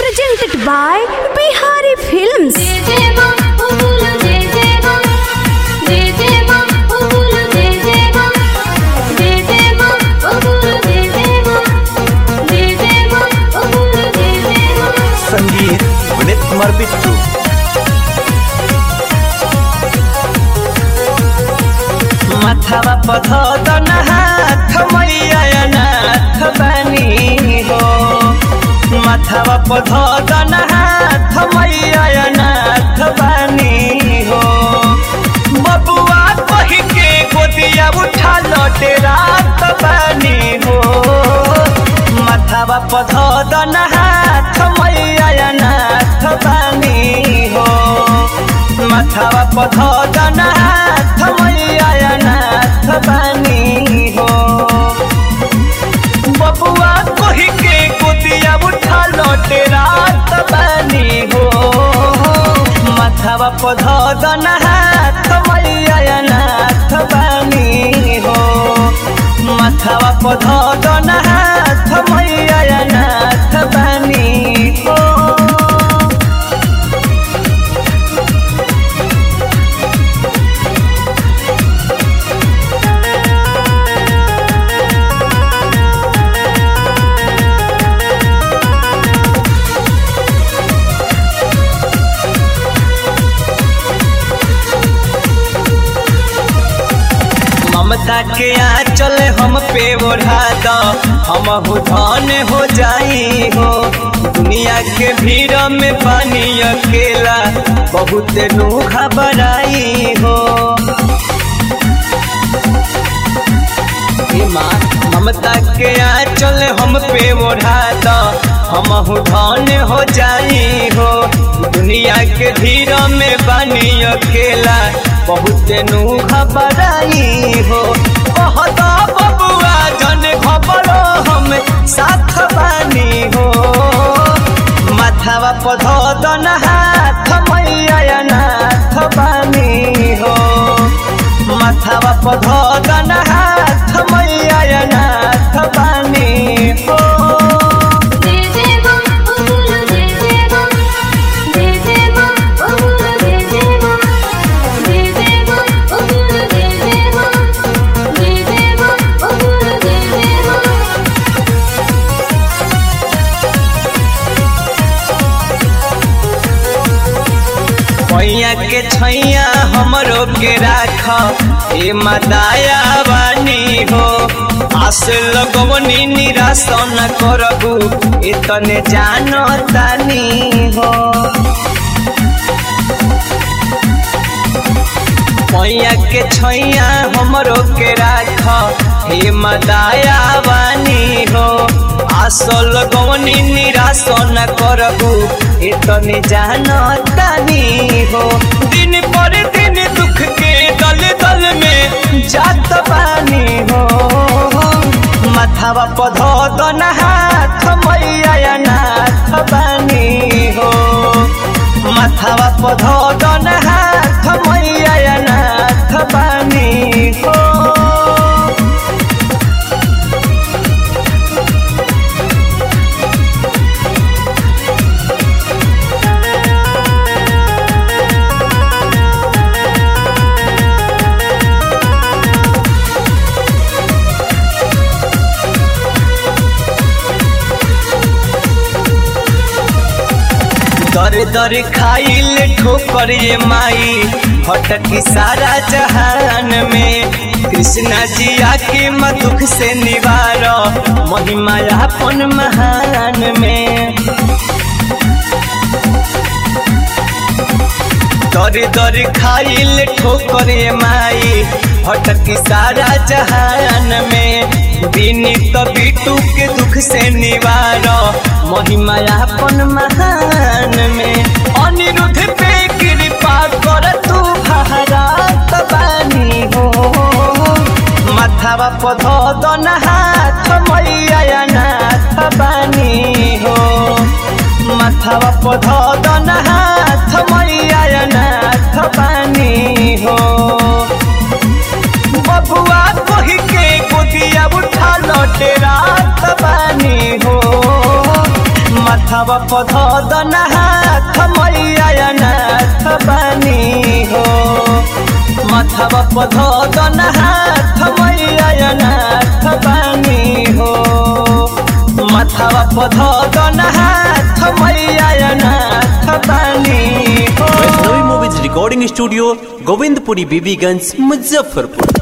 presented by Bihari Films. जय जय मां ओ बोलो जय जय मां जय जय मां ओ बोलो जय जय मां जय जय मां ओ बोलो जय जय मां जय जय मां ओ बोलो जय जय मां संगीत विनीत कुमार बिट्टू माथावा पधन हाथ मैया नाथ बानी हो माथावा पधन हाथ मैया नाथ बानी हो बबुआ कही के गोदिया उठा लौटे रात बानी हो माथावा पधन हाथ मैया नाथ बानी हो माथावा पधन हाथ मैया नाथ बानी हो बबुआ कही के गोदिया उठा लौटे रात बानी हो माथावा पधन हाथ मैया नाथ बानी हो माथावा पधन हाथ मैया नाथ बानी हो ममता के आंचल हम पे ओढ़ा दो हम धन हो जाई हो दुनिया के भीड़ में पानी अकेला बहुत नूखा बड़ाई हो हे माँ ममता के आंचल हम पे ओढ़ा दो हम धन हो जाई हो दुनिया के भीड़ में पानी अकेला बहुत नूखा बड़ाई हो बहुत बबुआ जन खबरो हम साथ बानी हो माथावा पधन हाथ मैया नाथ बानी हो माथावा पधन हाथ मैया नाथ बानी हो जय जय मां ओ बोलो जय जय मां जय जय मां ओ बोलो जय जय मां जय जय मां ओ बोलो जय जय मां जय जय मां ओ बोलो जय जय मां पैया के छैया हमरो के राख ए मदाया बानी हो आस लगवनी निराश न करबू इतने जानो तानी हो पैया के छैया हमरो के राख हे मदाया बानी हो आस लगवनी निराश न करबू इतने जानो तानी हो दिन पर दिन दुख के दल दल में जात बानी हो माथावा पधन हाथ मैया नाथ बानी हो माथावा पधन हाथ मैया नाथ बानी हो दर दर खाइल ठोकर ये माई भटकी सारा जहान में कृष्णा जी आके म दुख से निवार महिमा अपन महान में दर दर खाइल ठोकर ये माई भटकी सारा जहान में विनीत बिटू के दुख से निवार महिमा अपन महान में अनिरुद्ध पे कृपा कर तू भारत बानी हो माथावा पधन हाथ मैया नाथ बानी हो माथावा पधन हाथ मैया नाथ बानी हो बबुआ कही के गोदिया उठा लौटे रात बानी हो माथावा पध दन हाथ मैया नाथ बानी हो माथावा पध दन हाथ मैया नाथ बानी हो माथावा पध दन हाथ मैया नाथ बानी हो Vaishnavi movies recording studio Govindpuri Bibiganj Muzaffarpur